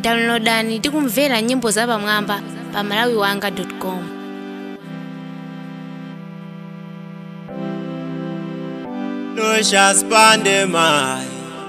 downloadani ndi kumvera nyimbo zapamwamba pa malawiwanga.com Lucius Pandemai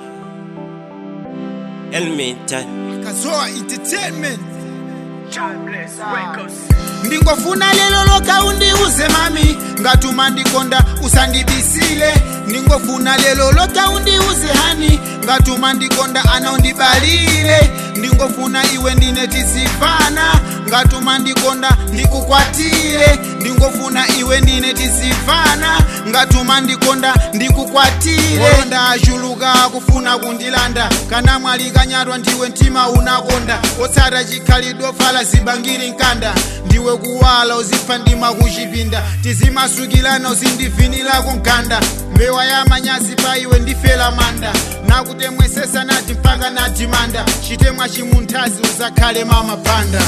Elmita kazoa entertainment Timeless Records. ndingofuna lelo loka undiuze mami ngatuma ndikonda usandibisile ndingofuna lelo loka undiuze hani ngatuma ndikonda ana undibalile ndingofuna iwe ndine tisifana ngatuma ndikonda ndikukwatile ndingofuna iwe ndine tisifana ngatuma ndikonda ndikukwatile ndachuluka kufuna kundilanda kana mwali kanyatwa ndiwe mtima unakonda otsata chikhalidwe fala zibangiri nkanda ndiwe kuwala uzipha ndima kuchipinda tizimasukilana uzindivinilako nkanda mbewa ya manyazi pa iwe ndifela manda nakutemwesesa nati mpaka nati manda chitemwa chimunthazi uzakhale mamapanda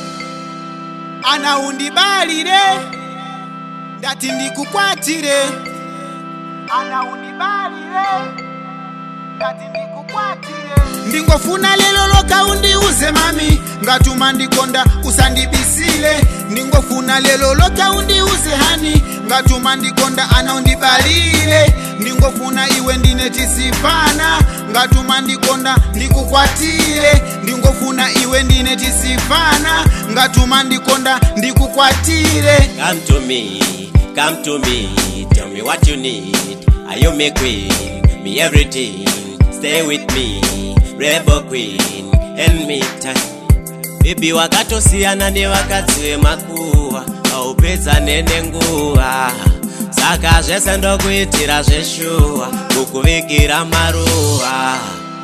ana undibalire ndati ndikukwatire ana undibalire ngati ndikukwatire ndingofuna lelo loka undiuze mami ngatuma ndikonda usandibisile ndingofuna lelo loka undiuze hani ngatuma ndikonda ana undibalile ndingofuna iwe ndine tisifana ngatuma ndikonda ndikukwatile ndingofuna iwe ndine tisifana ngatuma ndikonda ndikukwatile Come to me, come to me Tell me what you need Are you my queen, me everything Stay with me, rebel queen Elmita Bibi wakatosiyana ni wakadzi wemakuwa aupedza nene nguwa saka zvese ndokuitira zveshuwa kukuvigira maruwa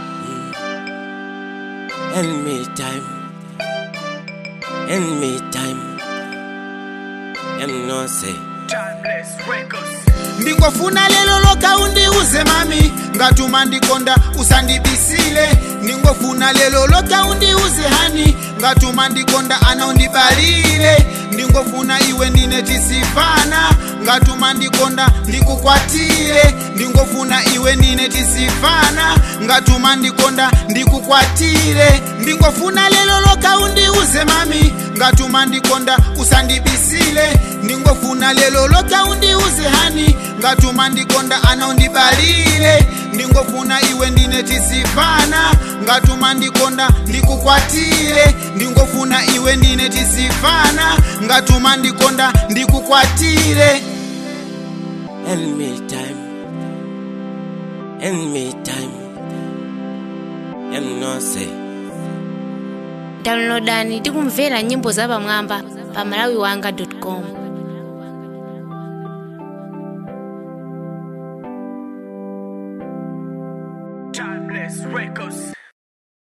And me time And me time Em no say Timeless Records. ndingofuna lelo loka undiuze mami ngatuma ndikonda usandibisile ndingofuna lelo loka undiuze hani ngatuma ndikonda ana undibalile ndingofuna iwe ndine tisifana ngatuma ndikonda ndikukwatile ndingofuna iwe ndine tisifana ngatuma ndikonda ndikukwatile ndingofuna lelo loka undiuze mami ngatuma ndikonda usandibisile ndingofuna lelo loka undiuze hani ngatuma ndikonda ana undibalile ndingofuna iwe ndine tisifana ngatuma ndikonda ndikukwatile ndingofuna iwe ndine tisifana ngatuma ndikonda ndikukwatile And me time And me time Em no say downloadani ndi kumvera nyimbo zapamwamba pa malawiwanga.com Timeless Records.